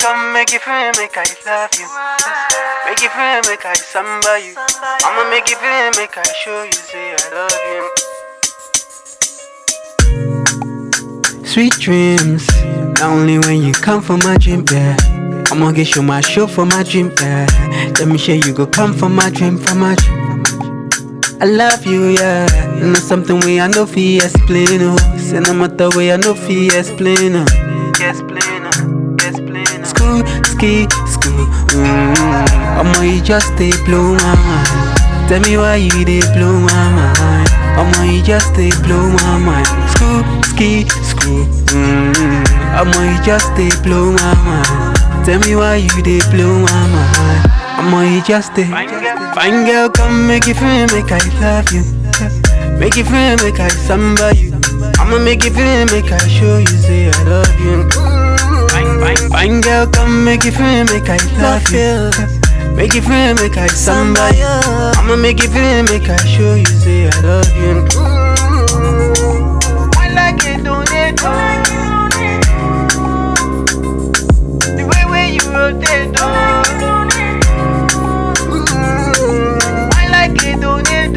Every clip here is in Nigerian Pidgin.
come make you feel, make I love you. Make you feel, make I samba you. I'ma make you feel, make I show you, say I love you. Sweet dreams, not only when you come for my dream, yeah. I'ma get you my show for my dream, yeah. Let me show you go come for my dream, for my dream. I love you, yeah. And it's something we I know fi explain, oh. Say no matter way I know fi explain, oh. Explain, oh. Explain, oh. School, ski, school. Mm. I'ma you just stay blow my mind. Tell me why you dey blow my mind. I'ma you just stay blow my mind. School, ski, school. Mm. I'ma you just stay blow my mind. Tell me why you dey blow my mind. I'ma you just stay. Fine girl, come make you feel, make I love you. Make you feel, make I samba you. I'ma make you feel, make I show you, say I love you. Fine, fine, fine girl, come make you feel, make I love you. Make you feel, make I samba you. I'ma make you feel, make I show you, say I love you. I like it, don't it? The way where you rotate, don't I like it, don't it?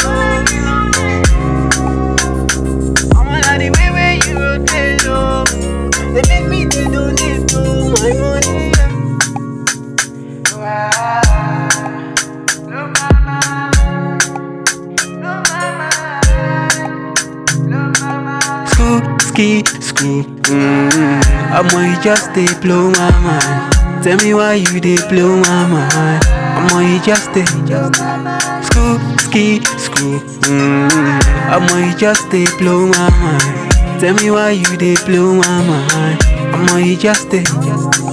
I wanna the way where you rotate, oh. They make me they don't need to my money. Wow. No mama, no mama, no mama. School, ski, school. Mm. I'ma you just stay blow my mind. Tell me why you dey blow my mind. I'ma you just stay. School, ski, school. Mm. I'ma you just stay blow my mind. Tell me why you dey blow my mind. I'ma you just stay.